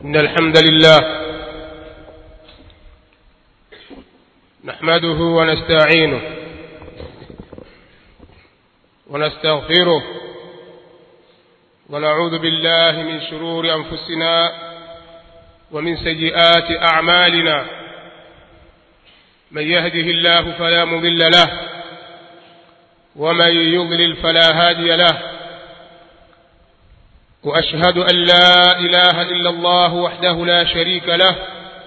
إن الحمد لله نحمده ونستعينه ونستغفره ونعوذ بالله من شرور أنفسنا ومن سيئات أعمالنا من يهده الله فلا مضل له ومن يضلل فلا هادي له وأشهد أن لا إله إلا الله وحده لا شريك له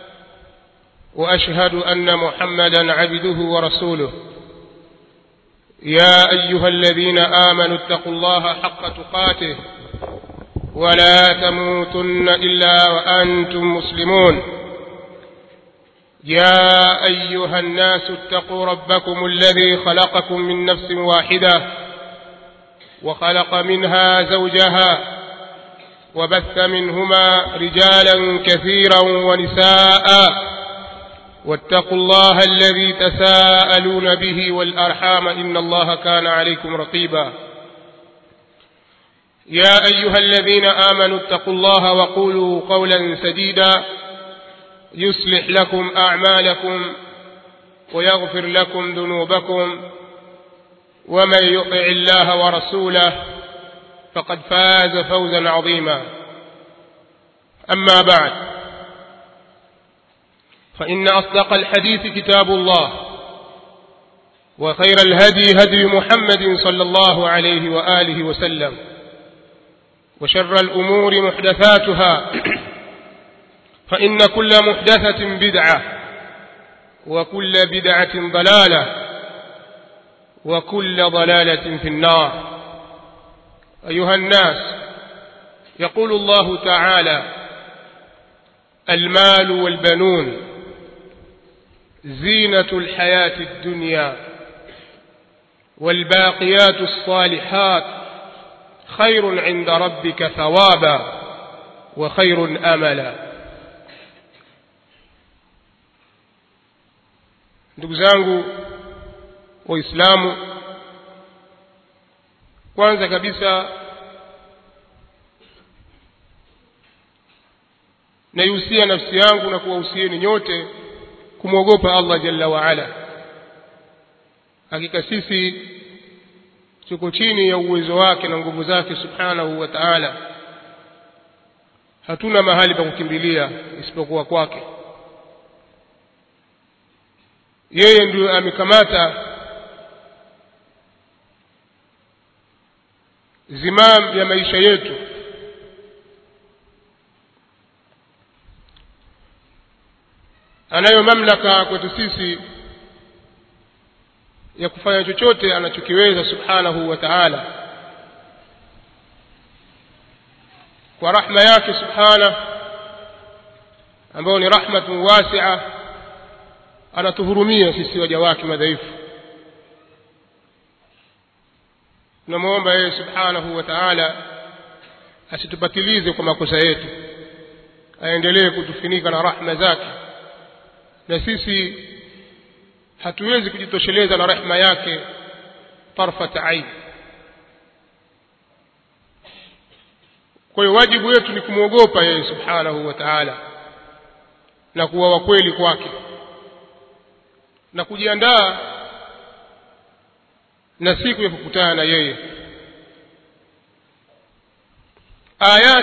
وأشهد أن محمدا عبده ورسوله يا أيها الذين آمنوا اتقوا الله حق تقاته ولا تموتن إلا وأنتم مسلمون يا أيها الناس اتقوا ربكم الذي خلقكم من نفس واحدة وخلق منها زوجها وبث منهما رجالا كثيرا ونساء واتقوا الله الذي تساءلون به والأرحام إن الله كان عليكم رقيبا يا أيها الذين آمنوا اتقوا الله وقولوا قولا سديدا يصلح لكم أعمالكم ويغفر لكم ذنوبكم ومن يطع الله ورسوله فقد فاز فوزا عظيما أما بعد فإن أصدق الحديث كتاب الله وخير الهدي هدي محمد صلى الله عليه وآله وسلم وشر الأمور محدثاتها فإن كل محدثة بدعة وكل بدعة ضلالة وكل ضلالة في النار أيها الناس يقول الله تعالى المال والبنون زينة الحياة الدنيا والباقيات الصالحات خير عند ربك ثوابا وخير أملا ndugu zangu waislamu kwanza kabisa naihusia nafsi yangu na kuwahusieni nyote kumwogopa Allah jalla waala hakika sisi tuko chini ya uwezo wake na nguvu zake subhanahu wa ta'ala hatuna mahali pa kukimbilia isipokuwa kwake yeye ndiyo amekamata zimam ya maisha yetu anayo mamlaka kwetu sisi ya kufanya chochote anachokiweza subhanahu wa ta'ala kwa rahma yake subhana ambayo ni rahmatun wasi'a anatuhurumia sisi waja wake madhaifu tunamwomba yeye subhanahu wa ta'ala asitupatilize kwa makosa yetu aendelee kutufinika na rahma zake na sisi hatuwezi kujitosheleza na rehema yake tarfat ain kwa hiyo wajibu wetu ni kumwogopa yeye subhanahu wa ta'ala na kuwa wakweli kwake na kujiandaa na siku ya kukutana na yeye ayat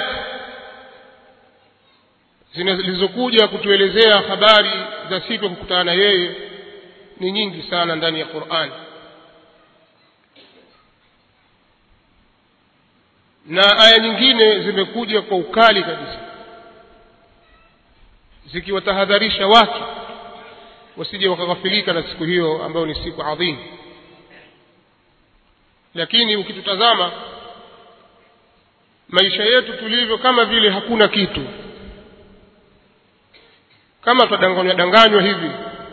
zilizokuja kutuelezea habari za siku ya kukutana na yeye ni nyingi sana ndani ya Qur'an na aya nyingine zimekuja kwa ukali kabisa zikiwatahadharisha watu wasije wakaghafilika na siku hiyo ambayo ni siku adhimu lakini ukitutazama maisha yetu tulivyo kama vile hakuna kitu kama tutadanganywa danganywa hivi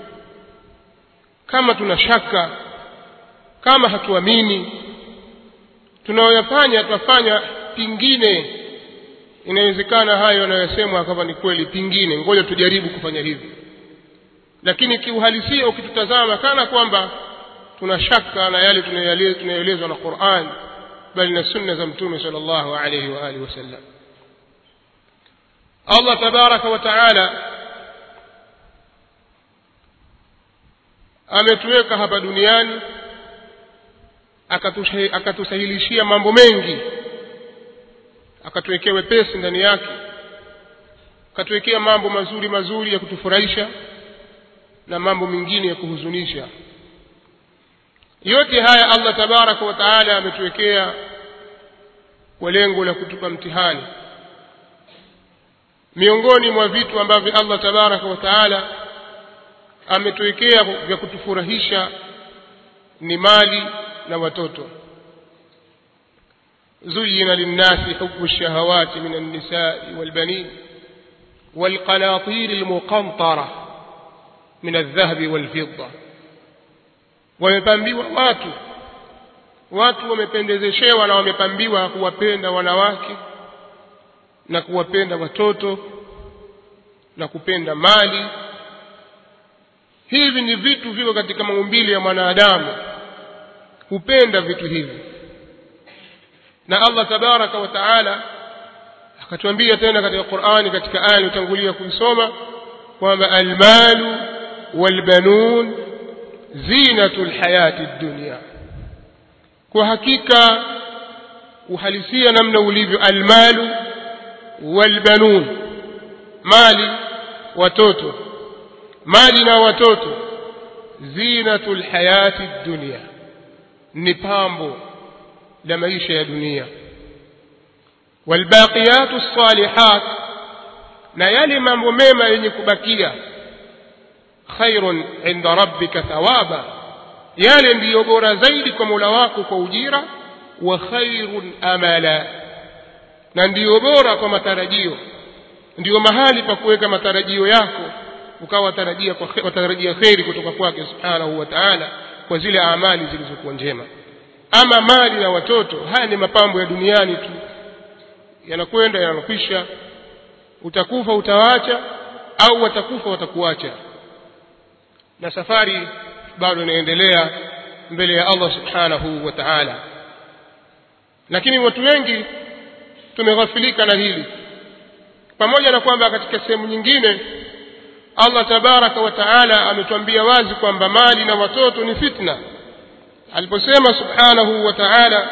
kama tuna shaka kama hatuamini tunayoyafanya twafanya pingine inawezekana hayo yanayosemwa kama ni kweli pingine ngoja tujaribu kufanya hivi lakini kiuhalisia ukitutazama kana kwamba tuna shaka na yale tunayoelezwa na Qur'an bali na sunna za mtume sallallahu alayhi wa alihi wasallam allah tabaraka wa taala ametuweka hapa duniani akatusahilishia mambo mengi akatuwekea wepesi ndani yake akatuwekea mambo mazuri mazuri ya kutufurahisha na mambo mengine ya kuhuzunisha yote haya allah tabaraka wa taala ametuwekea kwa lengo la kutupa mtihani miongoni mwa vitu ambavyo allah tabaraka wa taala ametuwekea vya kutufurahisha ni mali na watoto زين للناس حب الشهوات من النساء والبنين والقناطير المقنطرة من الذهب والفضة wamepambiwa watu watu wamependezeshewa na wamepambiwa kuwapenda wanawake na kuwapenda watoto na kupenda mali hivi ni vitu viko katika maumbile ya mwanadamu hupenda vitu hivi na allah tabaraka wa taala akatuambia tena katika qurani katika aya iliyotangulia kuisoma kwamba almalu walbanun zinatu lhayati dunia kwa hakika uhalisia namna ulivyo almalu walbanun mali watoto mali na watoto zinatu lhayati dunia ni pambo la maisha ya dunia walbaqiyatu lsalihat na yale mambo mema yenye kubakia khairun inda rabbika thawaba yale ndiyo bora zaidi kwa mola wako kwa ujira wa khairun amala na ndiyo bora kwa matarajio ndiyo mahali pa kuweka matarajio yako ukawa watarajia watarajia kheri kutoka kwake subhanahu wa taala kwa zile amali zilizokuwa njema ama mali na watoto haya ni mapambo ya duniani tu yanakwenda yanakwisha utakufa utawaacha au watakufa watakuacha na safari bado inaendelea mbele ya allah subhanahu wa taala lakini watu wengi tumeghafilika na hili pamoja na kwamba katika sehemu nyingine allah tabaraka wa taala ametuambia wazi kwamba mali na watoto ni fitna aliposema subhanahu wa taala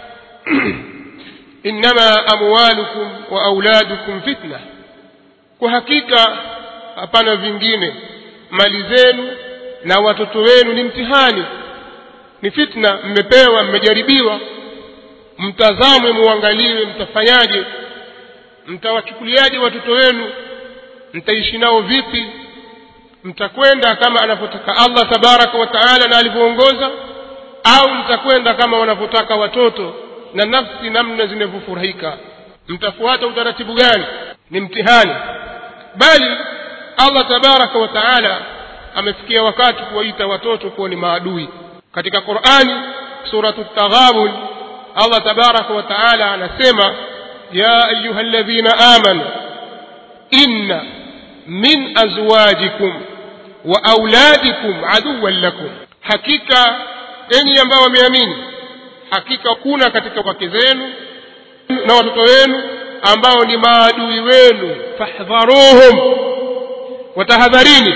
innama amwalukum wa auladukum fitna kwa hakika hapana vingine mali zenu na watoto wenu ni mtihani ni fitna mmepewa mmejaribiwa mtazamwe muangaliwe mtafanyaje mtawachukuliaje watoto wenu mtaishi nao vipi mtakwenda kama anavyotaka allah tabaraka wa taala na alivyoongoza au mtakwenda kama wanavyotaka watoto na nafsi namna zinavyofurahika mtafuata utaratibu gani ni mtihani bali allah tabaraka wa taala amefikia wakati kuwaita watoto kuwa ni maadui katika qurani suratu taghabun allah tabaraka wa taala anasema ya ayuha ladhina amanu inna min azwajikum wa auladikum aduwan lakum hakika enyi ambao wameamini hakika kuna katika wake zenu na watoto wenu ambao ni maadui wenu fahdharuhum watahadharini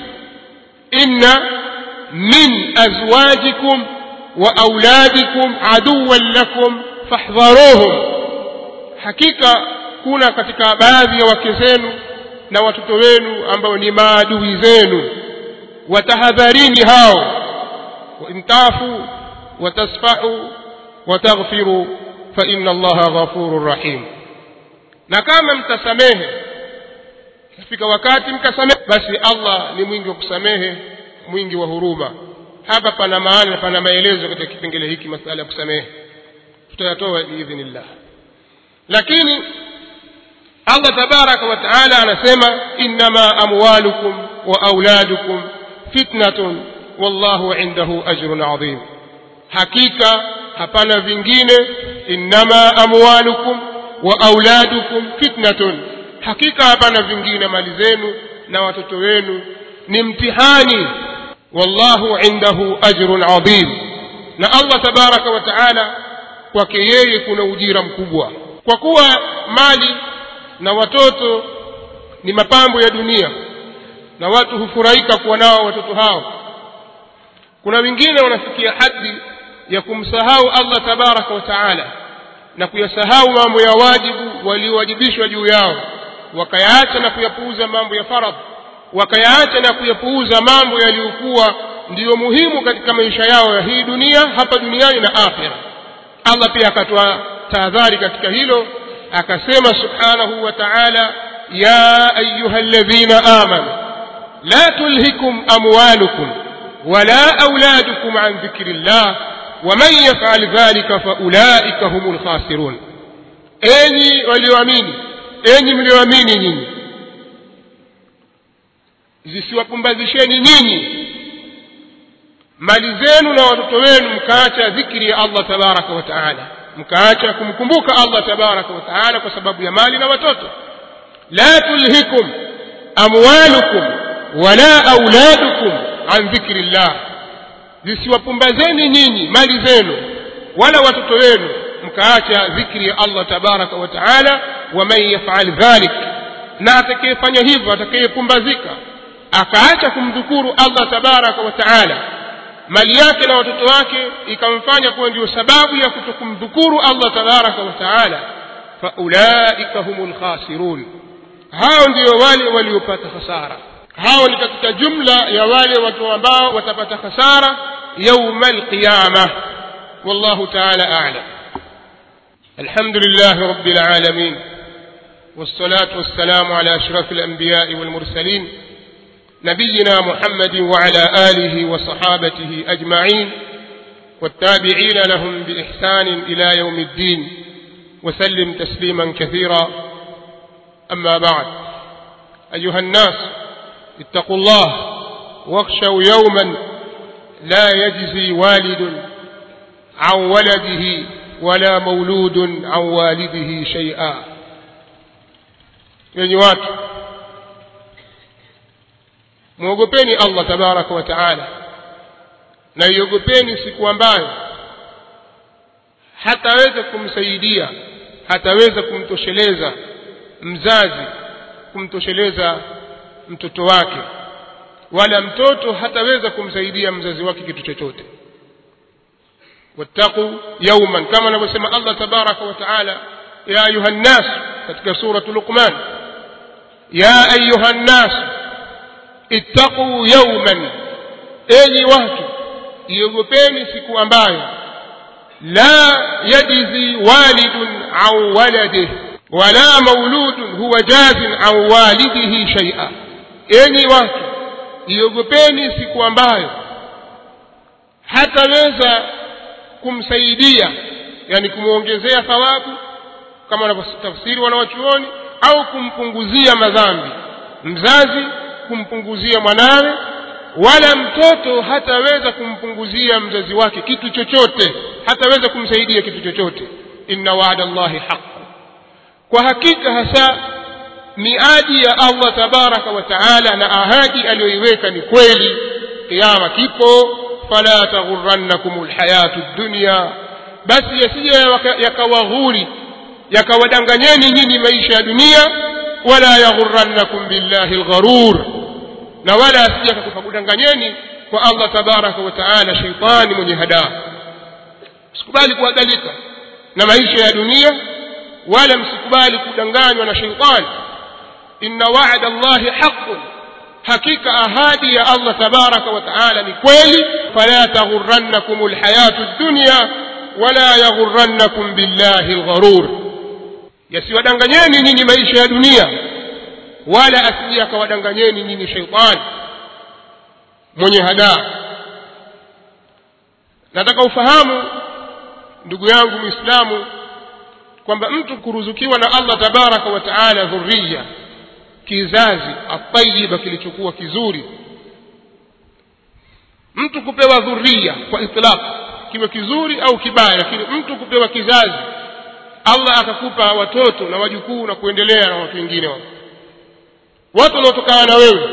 inna min azwajikum wa auladikum aduwan lakum fahdharuhum hakika kuna katika baadhi ya wake zenu na watoto wenu ambao ni maadui zenu watahadharini hao وإن تعفوا وتصفحوا وتغفروا فإن الله غفور رحيم na kama mtasamehe kafika wakati mkasamehe basi allah ni mwingi wa kusamehe mwingi wa huruma hapa pana maana pana maelezo katika kipengele hiki masala ya kusamehe tutayatoa biidhnillah lakini allah tabaraka wa taala anasema innama amwalukum wa auladukum fitnatun wallahu indahu ajrun adhim hakika hapana vingine innama amwalukum wa auladukum fitnatun hakika hapana vingine mali zenu na watoto wenu ni mtihani wallahu indahu ajrun adhim na allah tabaraka wa taala kwake yeye kuna ujira mkubwa kwa kuwa mali na watoto ni mapambo ya dunia na watu hufurahika kuwa nao watoto hao kuna wengine wanafikia hadhi ya kumsahau allah tabaraka wa taala na kuyasahau mambo ya wajibu waliowajibishwa juu yao wakayaacha na kuyapuuza mambo ya faradh wakayaacha na kuyapuuza mambo yaliyokuwa ndiyo muhimu katika maisha yao ya hii dunia hapa duniani na akhira allah pia akatoa tahadhari katika hilo akasema subhanahu wa taala ya ayuha ladhina amanu la tulhikum amwalukum wala auladukum an dhikri llah waman yafal dhalika faulaika hum lkhasirun enyi walioamini enyi mlioamini nyinyi zisiwapumbazisheni nyinyi mali zenu na watoto wenu mkaacha dhikri ya allah tabaraka wa taala mkaacha kumkumbuka allah tabaraka wa taala kwa sababu ya mali na watoto la tulhikum amwalukum wala auladukum an dhikri llah zisiwapumbazeni nyinyi mali zenu wala watoto wenu mkaacha dhikri ya allah tabaraka wa taala waman yafal dhalik na atakayefanya hivyo atakayepumbazika akaacha kumdhukuru allah tabaraka wa taala mali yake na watoto wake ikamfanya kuwa ndio sababu ya kutokumdhukuru allah tabaraka wa taala faulaika hum lkhasirun hao ndio wale waliopata hasara hao ni katika jumla ya wale watu ambao watapata hasara yauma alqiyama wallahu taala alam الحمد لله رب العالمين والصلاة والسلام على أشرف الأنبياء والمرسلين نبينا محمد وعلى آله وصحابته أجمعين والتابعين لهم بإحسان إلى يوم الدين وسلم تسليما كثيرا أما بعد أيها الناس اتقوا الله واخشوا يوما لا يجزي والد عن ولده ولا مولود عن والده شيئا yenye watu mwogopeni allah tabaraka wa taala na iogopeni siku ambayo hataweza kumsaidia hataweza kumtosheleza mzazi kumtosheleza mtoto wake wala mtoto hataweza kumsaidia mzazi wake kitu chochote wattaquu yauman kama anavyosema allah tabaraka wa taala ya ayuha nnas katika suratu luqman ya ayuha nnas ittaquu yauman enyi watu iogopeni siku ambayo la yajzi walidun an waladih wala mauludun huwa jazin an walidihi shaia enyi watu iogopeni siku ambayo hataweza kumsaidia yani kumwongezea thawabu kama wanavyotafsiri wanawachuoni au kumpunguzia madhambi mzazi kumpunguzia mwanawe wala mtoto hataweza kumpunguzia mzazi wake kitu chochote hataweza kumsaidia kitu chochote inna waada llahi haqu kwa hakika hasa miadi ya allah tabaraka wa taala na ahadi aliyoiweka ni kweli kiama kipo fala taghurannakum lhayatu dunya basi yasije yakawaghuri yakawadanganyeni nyinyi maisha ya dunia wala yaghurannakum billahi lgharur na wala asije akakudanganyeni kwa allah tabaraka wa taala sheitani mwenye hadaa msikubali kuadalika na maisha ya dunia wala msikubali kudanganywa na sheitani inna wa'da allahi haqqun hakika ahadi ya allah tabaraka wa taala ni kweli fala taghurrannakum alhayatu dunya wala yaghurrannakum billahi algharur yasiwadanganyeni nyinyi maisha ya dunia wala asije akawadanganyeni nyinyi sheitani mwenye hadaa nataka ufahamu ndugu yangu mwislamu kwamba mtu kuruzukiwa na allah tabaraka wa taala dhuriya kizazi atayiba kilichokuwa kizuri mtu kupewa dhuria kwa itlaq kiwe kizuri au kibaya lakini mtu kupewa kizazi allah akakupa watoto na wajukuu na kuendelea na watu wengine wao watu wanaotokana na wewe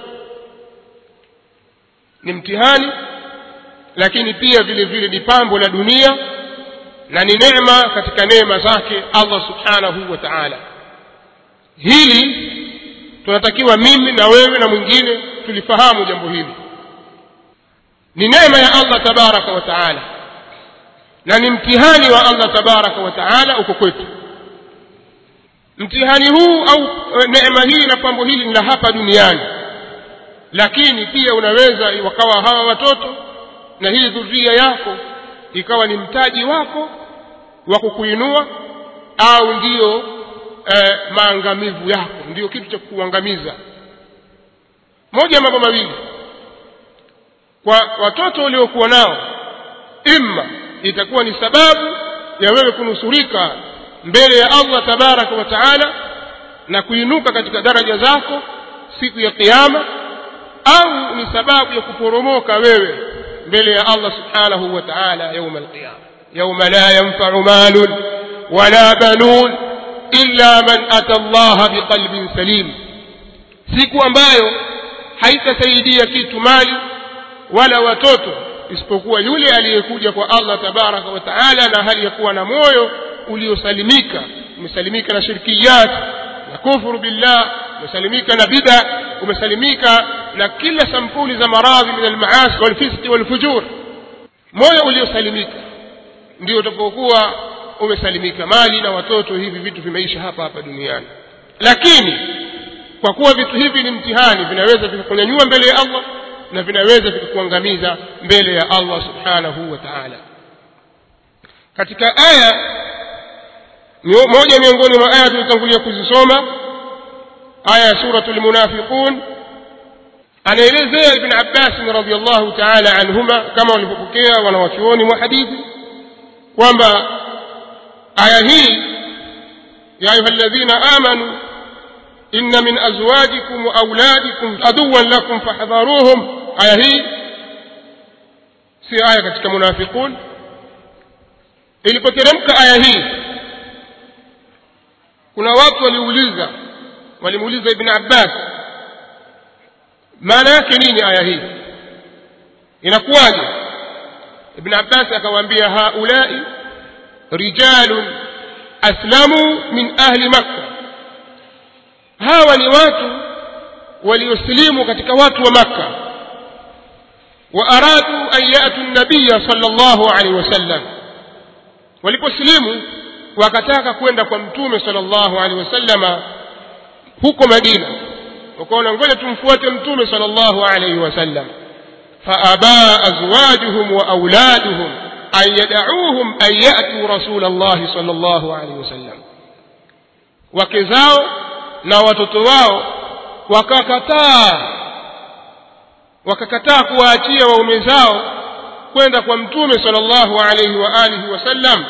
ni mtihani lakini pia vile vile ni pambo la dunia na ni neema katika neema zake allah subhanahu wa taala hili tunatakiwa mimi na wewe na mwingine tulifahamu jambo hili ni neema ya allah tabaraka wa taala na ni mtihani wa allah tabaraka wa taala uko kwetu mtihani huu au neema hii na pambo hili ni la hapa duniani lakini pia unaweza wakawa hawa watoto na hii dhuria yako ikawa ni mtaji wako wa kukuinua au ndiyo eh, maangamivu yako ndiyo kitu cha kukuangamiza moja ya mambo mawili kwa watoto uliokuwa nao imma itakuwa ni sababu ya wewe kunusurika mbele ya allah tabaraka wa taala na kuinuka katika daraja zako siku ya qiama au ni sababu ya kuporomoka wewe mbele ya allah subhanahu wa taala yauma alqiyama yauma la yanfau malun wala banun illa man ata allaha biqalbin salim siku ambayo haitasaidia kitu mali wala watoto isipokuwa yule aliyekuja kwa allah tabaraka wa taala na hali ya kuwa na moyo uliosalimika umesalimika na shirkiyat na kufuru billah umesalimika na bida umesalimika na kila sampuli za maradhi min almaasi walfiski walfujur moyo uliosalimika ndio utapokuwa umesalimika mali na watoto hivi vitu vimeisha hapa hapa duniani lakini kwa kuwa vitu hivi ni mtihani vinaweza vikakunyanyua mbele ya allah na vinaweza vikakuangamiza mbele ya allah subhanahu wa taala katika aya moja miongoni mwa aya tulitangulia kuzisoma aya ya suratu lmunafiqun anaelezea ibn abbasin radiallahu taala anhuma kama walivyopokea wanawachuoni mwa hadithi kwamba aya hii ya ayuha ladhina amanu inna min azwajikum wa auladikum aduwan lakum fahdharuhum aya hii si aya katika munafiqun ilipoteremka aya hii kuna watu waliuliza walimuuliza ibn abbas maana yake nini aya hii inakuwaje ibn abbas akawaambia haulai rijalun aslamu min ahli makka hawa ni watu waliosilimu katika watu wa makka wa aradu an yatu nabiya sala llahu alaihi wasallam waliposilimu wakataka kwenda kwa mtume sala llahu alehi wasallama huko madina wakaona ngoja tumfuate mtume sala llahu alaihi wasallam faabaa azwajuhum wa auladuhum an yadauhum an yatuu rasula llahi sala llahu alaihi wasallam wake zao na watoto wao wakakataa wakakataa kuwaachia waume zao kwenda kwa mtume sala llahu alaihi wa alihi wasallam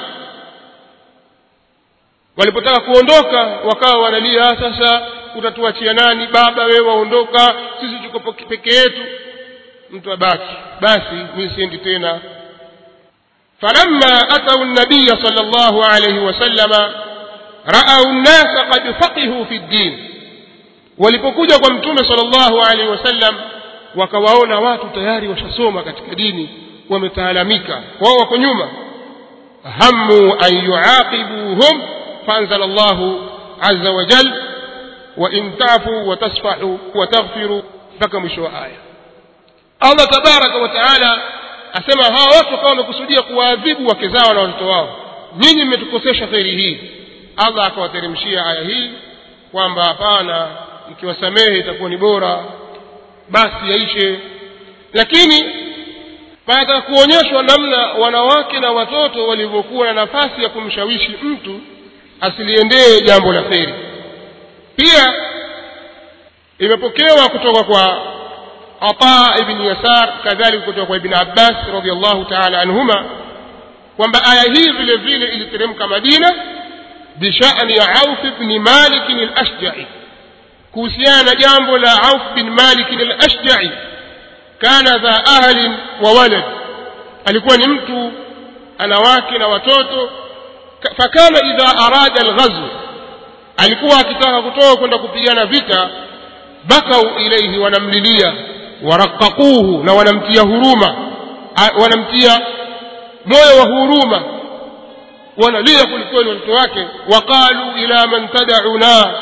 walipotaka kuondoka wakawa wanalia sasa utatuachia nani baba wewe waondoka sisi tuko peke yetu mtu abaki basi mi siendi tena falamma atau nabiya sala llahu alaihi wasallama raau nnasa qad faqihu fi ddin walipokuja kwa mtume sala llahu alaihi wasallam wakawaona watu tayari washasoma katika dini wametaalamika wao wako nyuma hamu an yuaqibuhum فأنزل الله عز وجل وإن تعفوا وتصفحوا وتغفروا mpaka mwisho wa aya allah tabaraka wa taala asema hawa watu wakawa wamekusudia kuwaadhibu wake zao na watoto wao nyinyi mmetukosesha kheri hii allah akawateremshia aya hii kwamba hapana mkiwasamehe itakuwa ni bora basi yaishe lakini panataka kuonyeshwa namna wanawake na watoto walivyokuwa na nafasi ya kumshawishi mtu asiliendee jambo la kheri pia imepokewa kutoka kwa ata ibni yasar kadhalika kutoka kwa ibni abbas radiallahu taala anhuma kwamba aya hii vile vile iliteremka madina bishani ya auf bni malikin alashjai kuhusiana na jambo la auf bin malikin alashjai kana dha ahlin wa walad alikuwa ni mtu ana wake na watoto fakana idha arada alghazw alikuwa akitaka kutoka kwenda kupigana vita bakau ilaihi wanamlilia waraqaquhu na wanamtia huruma wanamtia moyo wa huruma wanalia kwelikweli watoto wake waqalu ila man tadauna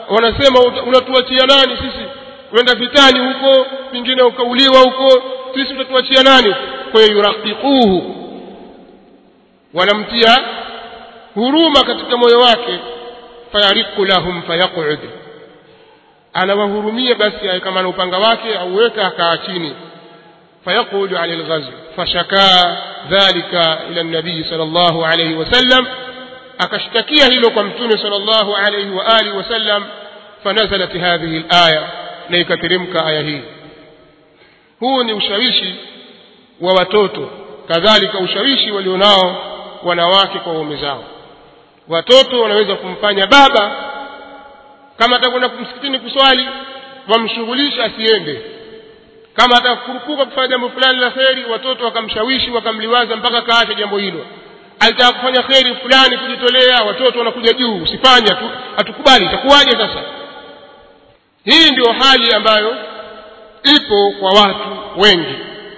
wanasema uta- unatuachia nani sisi uenda vitani huko pengine ukauliwa huko sisi utatuachia nani kwa hiyo yuraqiquhu wanamtia huruma katika moyo wake fayariqu lahum fayaqud anawahurumia basi awe kama na upanga wake auweka akaa chini فيقول عن الغزو فشكا ذلك إلى النبي صلى الله عليه وسلم أكشتكيه لكم توني صلى الله عليه وآله وسلم فنزلت هذه الآية نيكترمك آية هي huu ni ushawishi wa watoto kadhalika ushawishi walionao wanawake kwa waume zao watoto wanaweza kumfanya baba kama atakwenda msikitini kuswali wamshughulisha asiende kama atakurupuka kufanya jambo fulani la kheri watoto wakamshawishi wakamliwaza mpaka kaacha jambo hilo alitaka kufanya kheri fulani kujitolea watoto wanakuja juu usifanye tu hatukubali itakuwaje sasa hii ndio hali ambayo ipo kwa watu wengi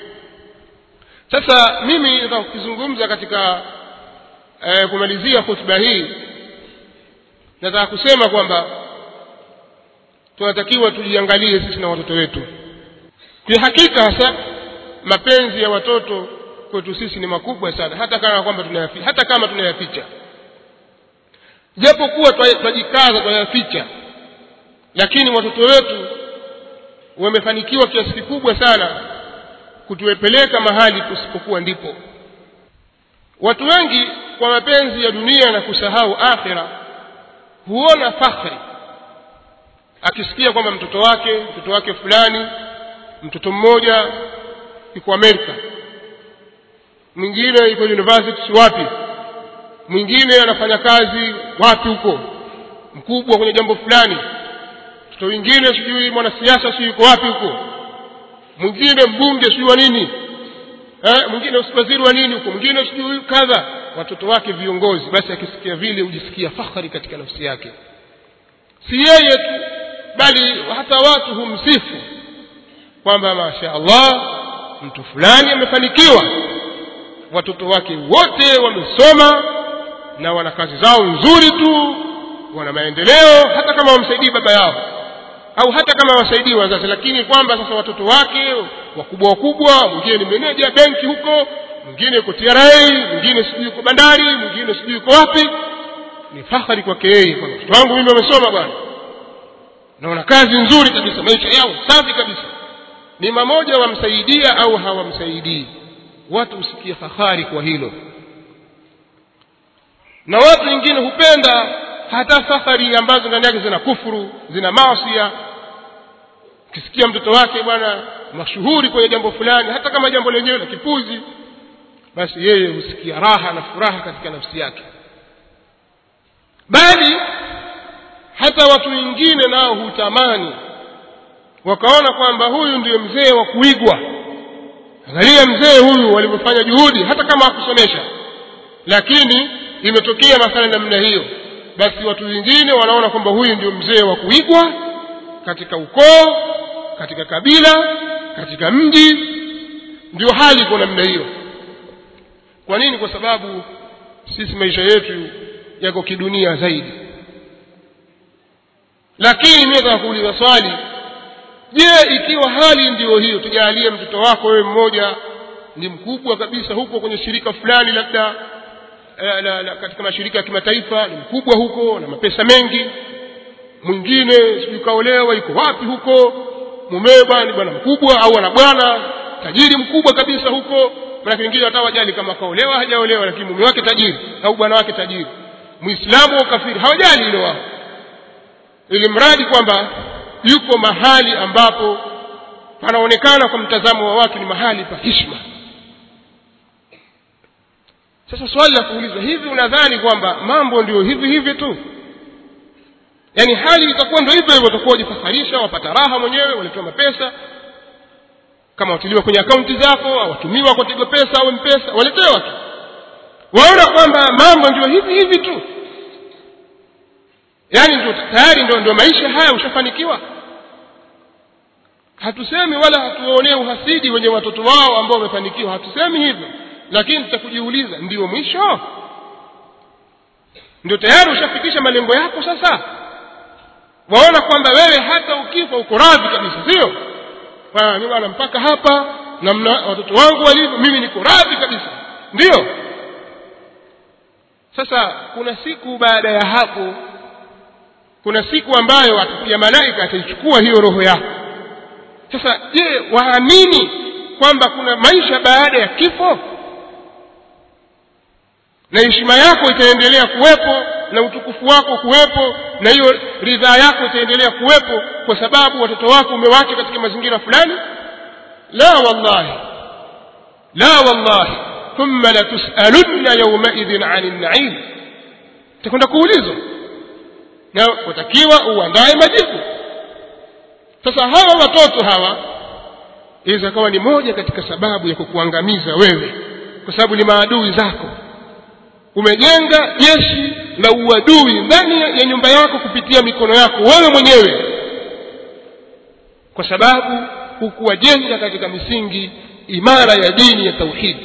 sasa mimi nataka kukizungumza katika eh, kumalizia hotuba hii nataka kusema kwamba tunatakiwa tujiangalie sisi na watoto wetu kihakika hasa mapenzi ya watoto kwetu sisi ni makubwa sana hata kama kwamba tunayaficha hata kama tunayaficha japo kuwa twajikaza twayaficha lakini watoto wetu wamefanikiwa kiasi kikubwa sana kutuepeleka mahali tusipokuwa ndipo watu wengi kwa mapenzi ya dunia na kusahau akhira huona fakhri akisikia kwamba mtoto wake mtoto wake fulani mtoto mmoja yuko Amerika mwingine yuko university wapi mwingine anafanya kazi wapi huko mkubwa kwenye jambo fulani mtoto mwingine sijui mwanasiasa sijui yuko wapi huko mwingine mbunge sijui wa nini eh, mwingine waziri wa nini huko mwingine sijui kadha watoto wake viongozi basi akisikia vile hujisikia fahari katika nafsi yake si yeye tu bali hata watu humsifu kwamba masha Allah mtu fulani amefanikiwa watoto wake wote wamesoma na wana kazi zao nzuri tu wana maendeleo hata kama wamsaidii baba yao au hata kama wasaidii wazazi lakini kwamba sasa watoto wake wakubwa wakubwa mwingine ni meneja benki huko mwingine yuko TRA mwingine sijui yuko bandari mwingine sijui yuko wapi ni fahari kwake yeye kwamba mtoto wangu mimi wamesoma bwana naona kazi nzuri kabisa maisha yao safi kabisa ni mamoja wamsaidia au hawamsaidii watu husikia fahari kwa hilo na watu wengine hupenda hata safari ambazo ndani yake zina kufuru zina maasia ukisikia mtoto wake bwana mashuhuri kwenye jambo fulani hata kama jambo lenyewe la kipuzi basi yeye husikia raha na furaha katika nafsi yake bali hata watu wengine nao hutamani wakaona kwamba huyu ndiyo mzee wa kuigwa angalia mzee huyu walivyofanya juhudi hata kama hakusomesha lakini imetokea masala namna hiyo basi watu wengine wanaona kwamba huyu ndio mzee wa kuigwa katika ukoo katika kabila katika mji ndio hali iko namna hiyo kwa nini kwa sababu sisi maisha yetu yako kidunia zaidi lakini mimi nataka kuuliza swali je ikiwa hali ndiyo hiyo tujalie mtoto wako wewe mmoja ni mkubwa kabisa huko kwenye shirika fulani labda la, la, la, katika mashirika ya kimataifa ni mkubwa huko na mapesa mengi mwingine sijui kaolewa yuko wapi huko mumewe bwana ni bwana mkubwa au ana bwana tajiri mkubwa kabisa huko maanake wengine hata wajali kama kaolewa hajaolewa lakini mume wake tajiri au bwana wake tajiri muislamu au kafiri hawajali hilo wao ili mradi kwamba yuko mahali ambapo panaonekana kwa mtazamo wa watu ni mahali pa hishma sasa swali la kuulizwa hivi unadhani kwamba mambo ndio hivi hivi tu yaani hali itakuwa ndio hivyo hivyo utakuwa wajifaharisha wapata raha mwenyewe waletewa mapesa kama watiliwa kwenye akaunti zako au watumiwa kwa tigo pesa au mpesa waletewa tu waona kwamba mambo ndio hivi hivi tu yaani ndio tayari ndio, ndio maisha haya ushafanikiwa hatusemi wala hatuwaonee uhasidi wenye watoto wao ambao wamefanikiwa hatusemi hivyo lakini tutakujiuliza ndio mwisho ndio tayari ushafikisha malengo yako sasa waona kwamba wewe hata ukifa uko radhi kabisa sio mi bwana mpaka hapa namna watoto wangu walivyo mimi niko radhi kabisa ndiyo sasa kuna siku baada ya hapo kuna siku ambayo ya malaika ataichukua hiyo roho yako sasa je waamini kwamba kuna maisha baada ya kifo na heshima yako itaendelea kuwepo na utukufu wako kuwepo na hiyo ridhaa yako itaendelea kuwepo kwa sababu watoto wako umewacha katika mazingira fulani la wallahi la wallahi thumma latusalunna yaumaidhin ani naim utakwenda kuulizwa na watakiwa uandaye majibu sasa hawa watoto hawa inaweza kawa ni moja katika sababu ya kukuangamiza wewe kwa sababu ni maadui zako umejenga jeshi la uadui ndani ya nyumba yako kupitia mikono yako wewe mwenyewe kwa sababu hukuwajenga katika misingi imara ya dini ya tauhidi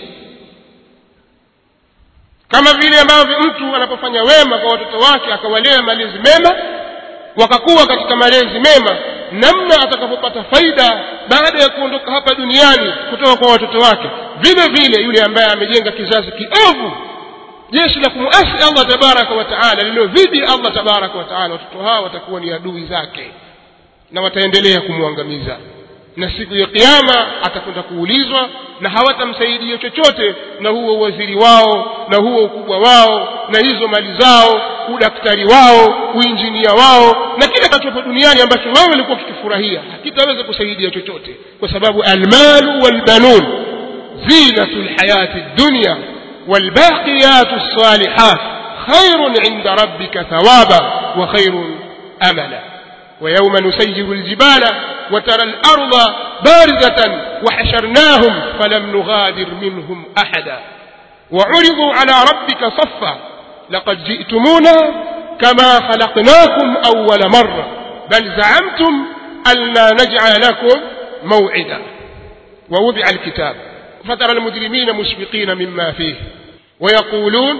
kama vile ambavyo mtu anapofanya wema kwa watoto wake akawalea malezi mema wakakuwa katika malezi mema namna atakapopata faida baada ya kuondoka hapa duniani kutoka kwa watoto wake vile vile yule ambaye amejenga kizazi kiovu jeshi la kumuasi allah tabaraka wa taala lililodhidi allah tabaraka wa taala watoto hawa watakuwa ni adui zake na wataendelea kumwangamiza na siku ya kiama atakwenda kuulizwa na hawatamsaidia chochote na huo uwaziri wao na huo ukubwa wao na hizo mali zao udaktari wao uinjinia wao na kile kinachopo duniani ambacho wewe ulikuwa ukikifurahia hakitaweza kusaidia chochote kwa sababu almalu walbanun zinatu lhayati dunya والباقيات الصالحات خير عند ربك ثوابا وخير املا ويوم نسير الجبال وترى الارض بارزه وحشرناهم فلم نغادر منهم احدا وعرضوا على ربك صفا لقد جئتمونا كما خلقناكم اول مره بل زعمتم الا نجعل لكم موعدا ووضع الكتاب فترى المجرمين مشفقين مما فيه ويقولون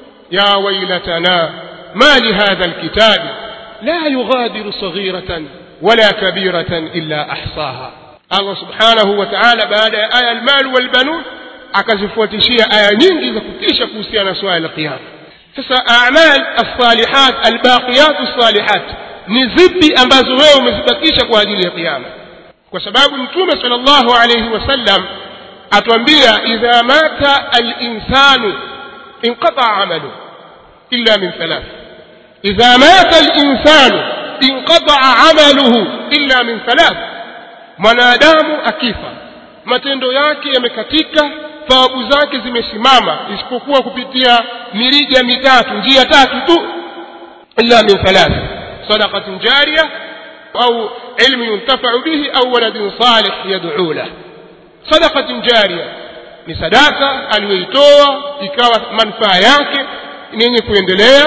يا ويلتنا ما لهذا الكتاب لا يغادر صغيرة ولا كبيرة إلا أحصاها الله سبحانه وتعالى بعد آية المال والبنون akazifuatishia aya nyingi za kutisha kuhusiana na swala la qiyama sasa amal alsalihat albaqiyat alsalihat ni zipi ambazo wewe umezibakisha kwa ajili ya qiyama kwa sababu mtume sal llahu alaihi wasallam atuambia idha mata alinsanu inqataa amalu illa min thalath idha mata alinsanu inqataa amaluhu illa min thalath mwanadamu akifa matendo yake yamekatika thawabu zake zimesimama isipokuwa kupitia mirija mitatu njia tatu tu illa min thalath sadaqatin jariya au ilmu yuntafau bihi au waladin salih yaduu lahu sadaqatin jariya ni sadaka aliyoitoa ikawa manufaa yake ni yenye kuendelea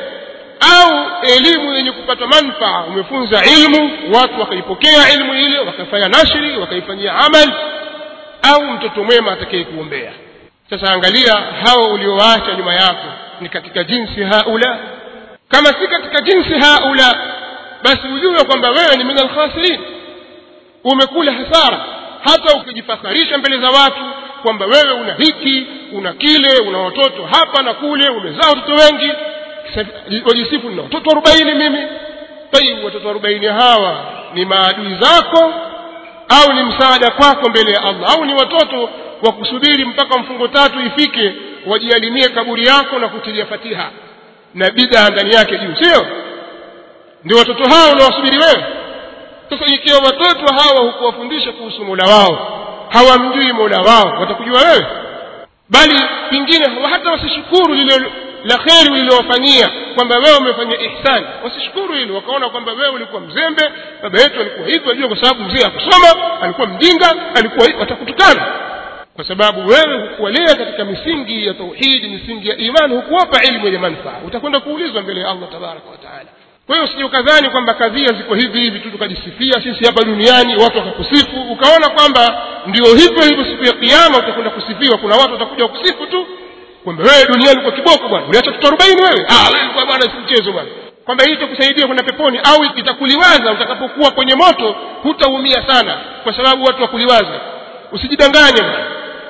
au elimu yenye kupata manufaa umefunza ilmu watu wakaipokea ilmu ile wakafanya nashri wakaifanyia amal au mtoto mwema atakaye kuombea sasa angalia hao uliowaacha nyuma yako ni katika jinsi haula kama si katika jinsi haula basi ujue kwamba wewe ni min alkhasirin umekula hasara hata ukijifakharisha mbele za watu kwamba wewe una hiki una kile una watoto hapa na kule umezaa watoto wengi wajisifu nina watoto arobaini mimi tayib watoto arobaini hawa ni maadui zako au ni msaada kwako mbele ya allah au ni watoto wa kusubiri mpaka mfungo tatu ifike wajialimie kaburi yako na kutilia fatiha na bidaa ndani yake juu sio ndio watoto hao unawasubiri wewe sasa ikiwa watoto hawa hukuwafundisha kuhusu mola wao hawamjui mola wao watakujua wewe bali pengine hata wasishukuru lile la kheri ulilowafanyia kwamba wewe umefanya ihsani wasishukuru hilo wakaona kwamba wewe ulikuwa mzembe baba yetu alikuwa hivi ajua kwa sababu mzee akusoma alikuwa mjinga alikuwa hivi watakutukana kwa sababu wewe hukuwalea katika misingi ya tauhidi misingi ya imani hukuwapa ilmu yenye manufaa utakwenda kuulizwa mbele ya allah tabaraka wa taala kwa hiyo usije ukadhani kwamba kadhia ziko hivi hivi tu tukajisifia sisi hapa duniani watu wakakusifu ukaona kwamba ndio hivyo hivyo siku ya kiama utakwenda kusifiwa kuna watu watakuja kusifu tu kwamba wewe duniani kwa kiboko bwana uliacha watoto arobaini wewe ah wewe kwa bwana si mchezo bwana kwamba hii itakusaidia kwenda peponi au itakuliwaza utakapokuwa kwenye moto hutaumia sana kwa sababu watu wakuliwaza usijidanganye bwana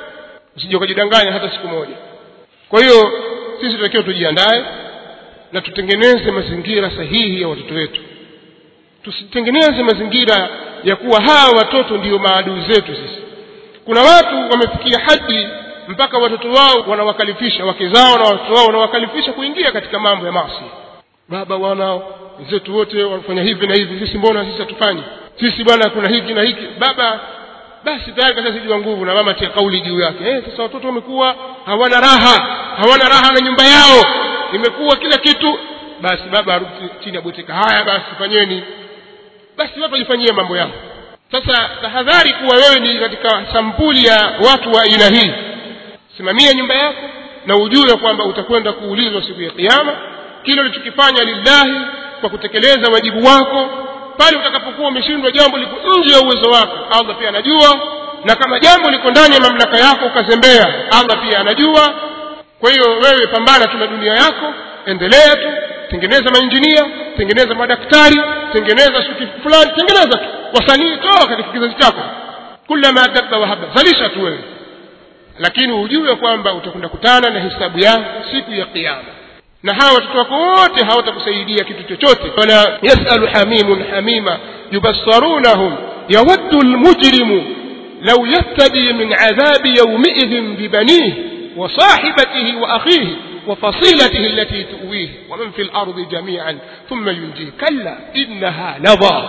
usije ukajidanganya hata siku moja kwa hiyo sisi tunatakiwa tujiandae na tutengeneze mazingira sahihi ya watoto wetu tusitengeneze mazingira ya kuwa hawa watoto ndiyo maadui zetu sisi kuna watu wamefikia hadi mpaka watoto wao wanawakalifisha wake zao na watoto wao wanawakalifisha kuingia katika mambo ya maasi baba wanao wenzetu wote wanafanya hivi na hivi sisi mbona sisi hatufanyi sisi bwana kuna hiki na hiki baba basi tayari kashazijua nguvu na mama tia kauli juu yake eh, sasa watoto wamekuwa hawana raha hawana raha na nyumba yao imekuwa kila kitu basi baba arudi chini abweteka haya basi fanyeni basi watu wajifanyie mambo yao sasa tahadhari kuwa wewe ni katika sampuli ya watu wa aina hii simamia nyumba yako na ujue kwamba utakwenda kuulizwa siku ya kiyama kile ulichokifanya lillahi kwa kutekeleza wajibu wako pale utakapokuwa umeshindwa jambo liko nje ya uwezo wako allah pia anajua na kama jambo liko ndani ya mamlaka yako ukazembea allah pia anajua kwa hiyo wewe pambana tu na dunia yako endelea tu tengeneza mainjinia tengeneza madaktari tengeneza shuki fulani tengeneza tu wasanii toa katika kizazi chako kulama dabba wahaba zalisha tu wewe lakini ujue kwamba utakwenda kutana na hisabu yako siku ya kiyama na hawa watoto wako wote hawatakusaidia kitu chochote wala yasalu hamimun hamima yubassarunahum yawaddu lmujrimu law yaftadi min adhabi yaumiidhin bibanihi وصاحبته وأخيه وفصيلته التي تؤويه ومن في الأرض جميعا ثم ينجيه كلا إنها لظى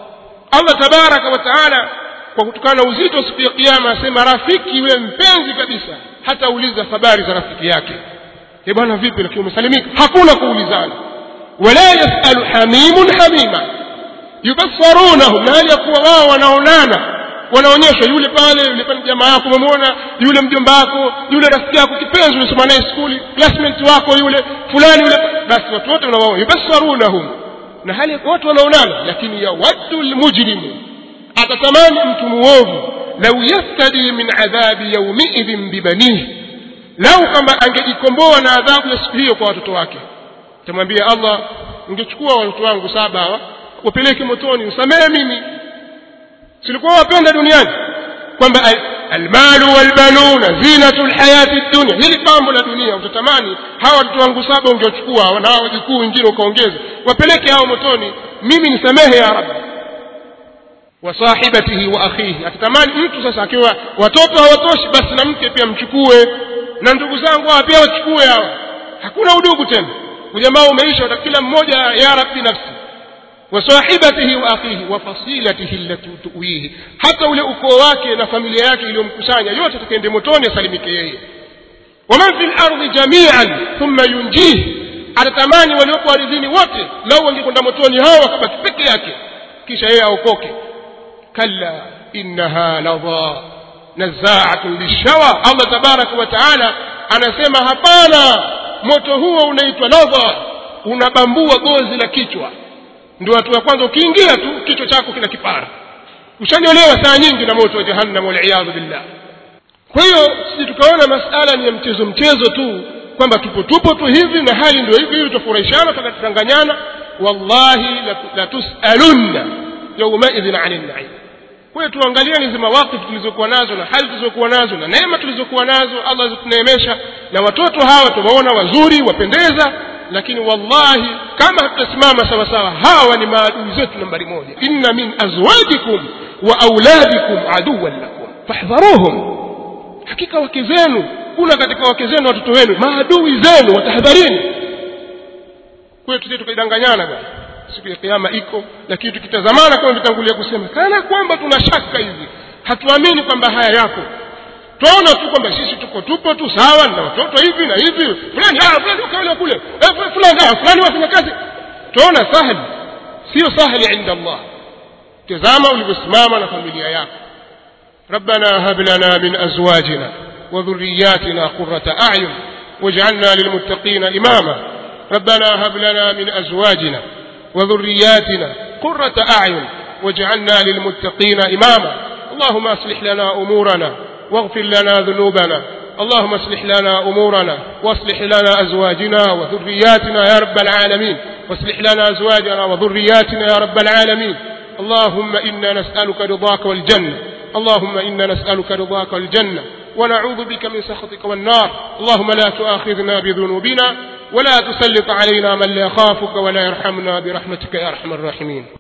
الله تبارك وتعالى kwa kutokana na uzito siku ya kiama asema rafiki yule mpenzi kabisa hatauliza habari za rafiki yake e bwana vipi lakini umesalimika hakuna kuulizana wala yasalu hamimun hamima yubassarunahum na hali ya kuwa wao wanaonana wanaonyeshwa yule pale yule pale jamaa yako umemwona yule mjomba wako yule rafiki yako kipenzi unasoma naye skuli classmate wako yule fulani yule basi watu wote unawaona yubassarunahum na hali ya watu wanaonana lakini yawaddu lmujrimu atatamani mtu muovu lau yaftadi min adhabi yaumiidhin bibanihi lau kama angejikomboa na adhabu ya siku hiyo kwa watoto wake tamwambia allah ungechukua watoto wangu saba hawa wapeleke motoni usamehe mimi silikuwa wapenda duniani kwamba almalu walbanuna zinatu lhayati dunia hili pambo la dunia utatamani hawa watoto wangu saba ungewachukua na hawa wajukuu wengine ukaongeza wapeleke hao motoni mimi nisamehe ya rabbi wa sahibatihi wa akhihi atatamani mtu sasa akiwa watoto hawatoshi basi na mke pia mchukue na ndugu zangu hawa pia wachukue hawa hakuna udugu tena ujamaa umeisha kila mmoja ya rabbi nafsi wasahibatihi wa akhihi wa fasilatihi allati tuwihi hata ule ukoo wake na familia yake iliyomkusanya yote atakaende motoni asalimike yeye waman fi lardi jamian thumma yunjihi atatamani waliopo ardhini wote lau wangekwenda motoni hao wakabaki peke yake kisha yeye aokoke kalla innaha ladha nazaatun lishawa allah tabaraka wa taala anasema hapana moto huo unaitwa ladha unabambua gozi la kichwa ndio watu wa kwanza ukiingia tu kichwa chako kina kipara ushanyolewa saa nyingi na moto wa jahannam waliyadhu billah kwa hiyo sisi tukaona masala ni ya mchezo mchezo tu kwamba tupo tupo tu hivi na hali ndio hivi hivi tutafurahishana tutakatanganyana wallahi latusalunna yaumaidhin ani naim kwa hiyo tuangalieni hizi mawakifu tulizokuwa nazo na hali tulizokuwa nazo na neema tulizokuwa nazo allah azituneemesha na watoto hawa tumeona wazuri wapendeza lakini wallahi kama hatutasimama sawa sawa hawa ni maadui zetu nambari moja inna min azwajikum wa auladikum aduwan lakum fahdharuhum hakika wake zenu kuna katika wake zenu watoto wenu maadui zenu watahadharini kwayo tusije tukaidanganyana bwana siku ya kiama iko lakini tukitazamana kama vitangulia kusema kana kwamba tuna shaka hivi hatuamini kwamba haya yako twaona tu kwamba sisi tuko tupo tu sawa na watoto hivi na hivi fulani ah fulani ukaona kule eh, fulani ah fulani wafanya kazi twaona sahali sio sahali inda Allah tazama ulivyosimama na familia yako ربنا هب لنا من أزواجنا وذرياتنا قرة أعين واجعلنا للمتقين إماما ربنا هب لنا من أزواجنا وذرياتنا قرة أعين واجعلنا للمتقين إماما اللهم أصلح لنا أمورنا واغفر لنا ذنوبنا اللهم اصلح لنا أمورنا واصلح لنا أزواجنا وذرياتنا يا رب العالمين واصلح لنا أزواجنا وذرياتنا يا رب العالمين اللهم إنا نسألك رضاك والجنة اللهم إنا نسألك رضاك والجنة ونعوذ بك من سخطك والنار اللهم لا تؤاخذنا بذنوبنا ولا تسلط علينا من لا يخافك ولا يرحمنا برحمتك يا أرحم الراحمين